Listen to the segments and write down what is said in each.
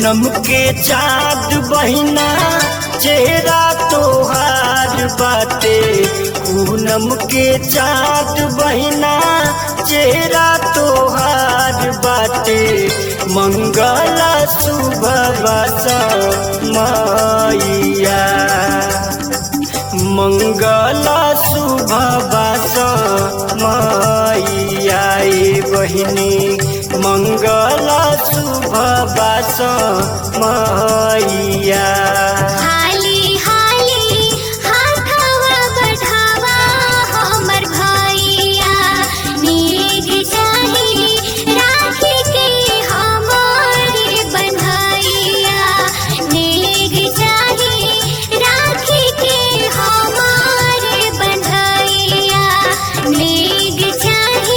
पूनम के चाँद बहिना चेहरा तोहार बाटे पूनम के चाँद बहिना चेहरा तोहार बाटे मंगला सुबह मैया मंगला शुभ मैया ए बहिनी मंगला शुभ मैया हाली हाली हाथवा बढ़ावा हमर भैया नेग चाही राखी के हमारे बन्हैया नेग चाही राखी के हमारे बन्हैया नेग चाही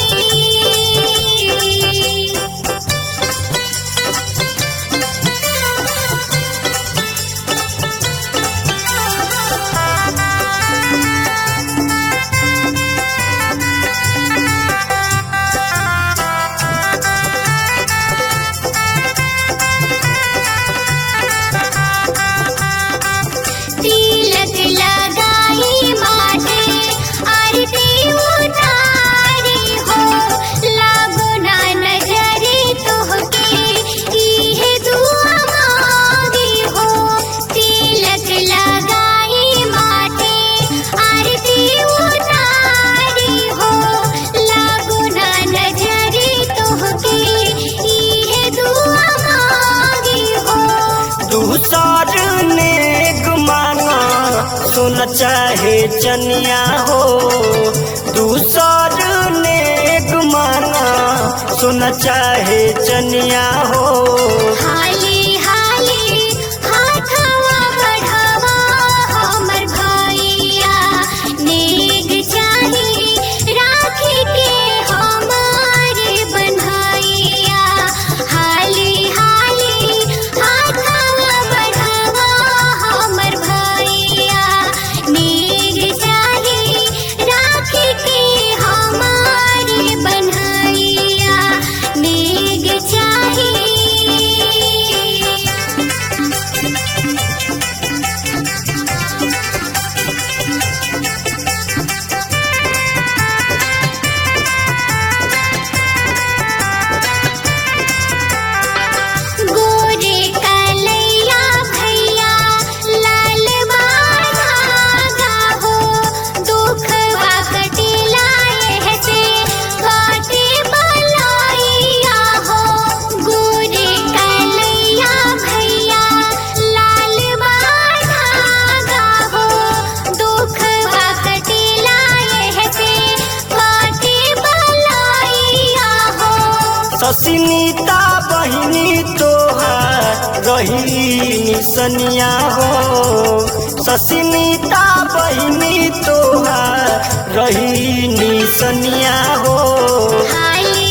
तिलक लगाई माथे आरती उतारी हो लागो ना नजरे तोहके इहे दुआ मांगी हो तिलक लगाई माथे आरती उतारी हो लागो ना नजरे तोहके इहे दुआ मांगी हो दूसर नेक मांगा सुन चाहे चनिया हो दूसर नेक मांगा सुन चाहे चनिया हो हाली हाली हाथवा बढ़ावा हमर भैया नेग चाही राखी के हमारे बन्हैया हाली हाली हाथवा बढ़ावा हमर भैया नेग चाही राखी के हमारे बन्हैया नेग चाही गोरे कलैया भैया लाल धागा हो दुखवा कटिला से काटे बलैया हो गोरे कलैया भैया लाल धागा हो दुखवा कटिला से काटे बलैया हो ससिनीता बहिनी तोहार रही निसनिया हो ससिनीता बहिनी तोहार रही निसनिया हो हाली